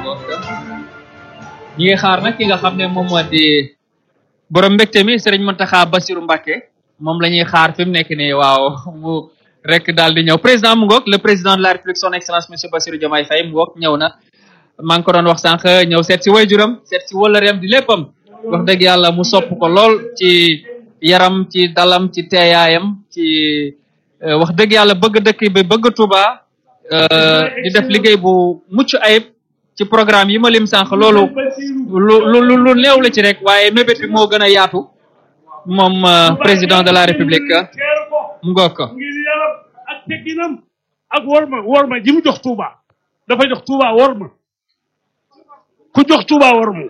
ñi ngi xaar nag ki nga xam ne moom moo di borom mbégte mi Serigne Mountakha Bassirou Mbacké moom la ñuy xaar fi mu nekk nii waaw mu rek daal di ñëw président mu ngoog le président de la république son excellence monsieur Bassirou Diomaye Faye mu ngoog ñëw na maa ngi ko doon wax sànq ñëw seet si waajuram seet si wëllëreem di léppam wax dëgg yàlla mu sopp ko lool ci yaram ci dalam ci teeyaayam ci wax dëgg yàlla bëgg dëkk bi bëgg Touba di def liggéey bu mucc ayib ci programme yi ma lim sànq loolu lu lu lu néew la ci rek waaye mébét bi moo gën a yaatu moom président de la république mu ngoog ko ngir yaram ak tegginam ak worma worma ji mu jox Touba dafa jox Touba worma ku jox Touba worma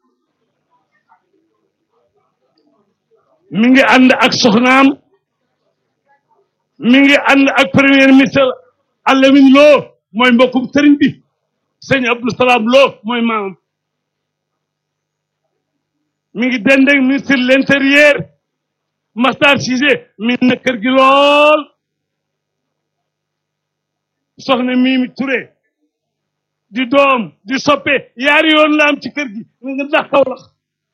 mi ngi ànd ak soxnaam mi ngi ànd ak premier ministre Alamin Lo mooy mbokkum sëriñ bi sëñ Abdou Salam Lo mooy maamam mi ngi dendeg ministre de l'intérieur Massar Cissé mi na kër gi lool soxna Mimi Touré di doom di soppe yaari yoon la am ci kër gi nga ndax kaw la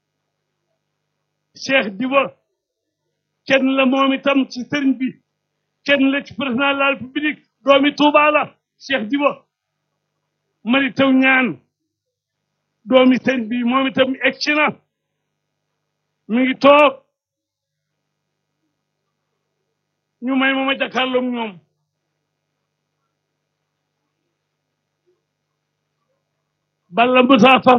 Cheikh Diba kenn la moom itam ci sëriñ bi kenn la ci président de la république doomi Touba la Cheikh Diba mari taw ñaan doomi sëriñ bi moom itam egsi na mi ngi toog ñu may ma ma jàkkaarloog ñoom balla bu saa sax